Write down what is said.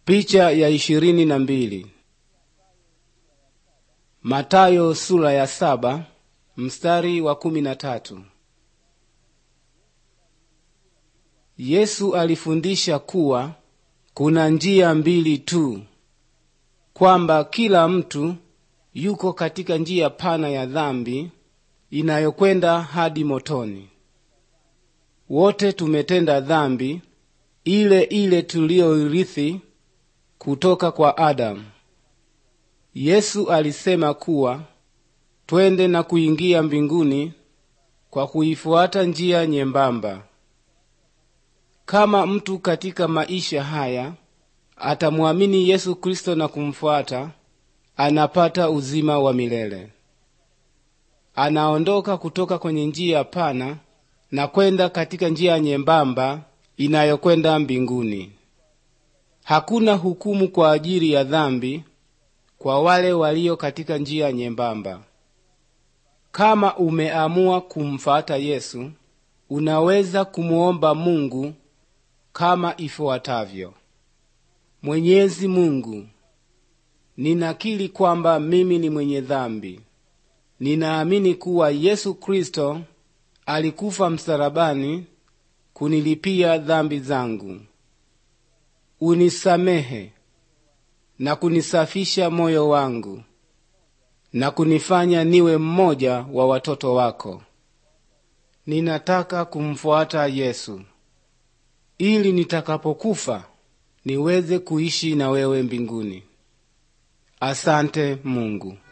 Picha ya ishirini na mbili. Matayo sura ya saba mstari wa kumi na tatu. Yesu alifundisha kuwa kuna njia mbili tu, kwamba kila mtu yuko katika njia pana ya dhambi inayokwenda hadi motoni. Wote tumetenda dhambi ile ile tuliyoirithi kutoka kwa Adamu. Yesu alisema kuwa twende na kuingia mbinguni kwa kuifuata njia nyembamba. Kama mtu katika maisha haya atamwamini Yesu Kristo na kumfuata, anapata uzima wa milele. Anaondoka kutoka kwenye njia pana na kwenda katika njia nyembamba inayokwenda mbinguni. Hakuna hukumu kwa ajili ya dhambi kwa wale walio katika njia nyembamba. Kama umeamua kumfata Yesu, unaweza kumuomba Mungu kama ifuatavyo: Mwenyezi Mungu, ninakiri kwamba mimi ni mwenye dhambi. Ninaamini kuwa Yesu Kristo alikufa msalabani kunilipia dhambi zangu. Unisamehe na kunisafisha moyo wangu na kunifanya niwe mmoja wa watoto wako. Ninataka kumfuata Yesu ili nitakapokufa niweze kuishi na wewe mbinguni. Asante Mungu.